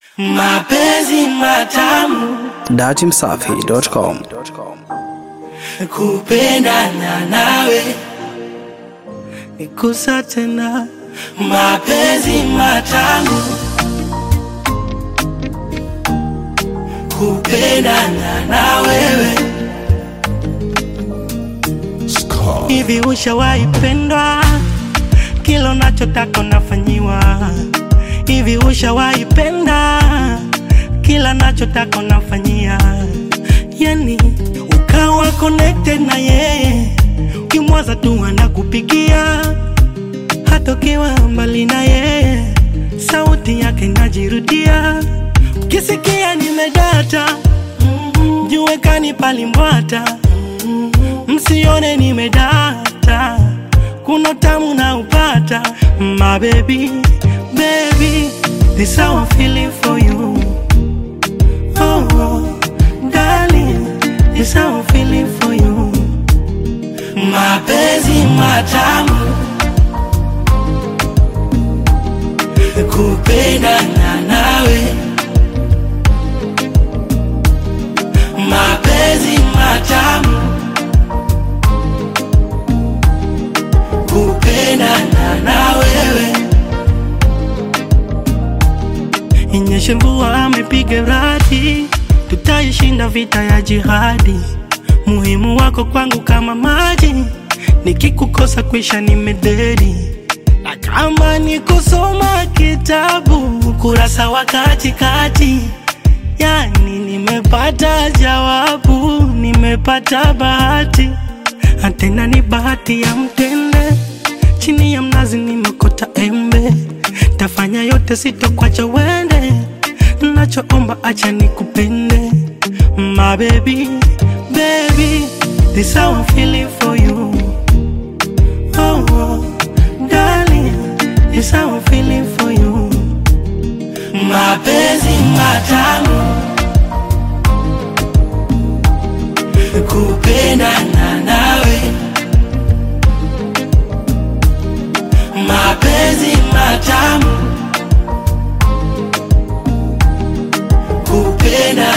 mapenzi matamu datimsafi.com kupendana nawe nikusa tena mapenzi matamu kupendana na wewe hivi ushawahi pendwa kila unachotaka unafanyiwa hivi ushawahi penda kila nachotaka unafanyia yani ukawa connected na yeye ukimwaza tu anakupigia hata ukiwa mbali na yeye sauti yake inajirudia ukisikia nimedata jue kani palimbwata msione nimedata kuna tamu na upata my baby baby this how I'm feeling for you oh, oh darling this how I'm feeling for you mapenzi matamu kupendana nawe mapenzi matamu kupendana na wewe inyeshe mvua amepiga radi tutaishinda vita ya jihadi muhimu wako kwangu kama maji nikikukosa kwisha nimededi na kama ni kusoma kitabu kurasa wa katikati yani nimepata jawabu nimepata bahati tena ni bahati ya mtende chini ya mnazi nimekota embe tafanya yote sitokwacha wende nachoomba acha nikupende my baby baby this how I'm feeling for you oh, oh darling this how I'm feeling for you mapenzi matamu kupendana nawe mapenzi matamu kupenda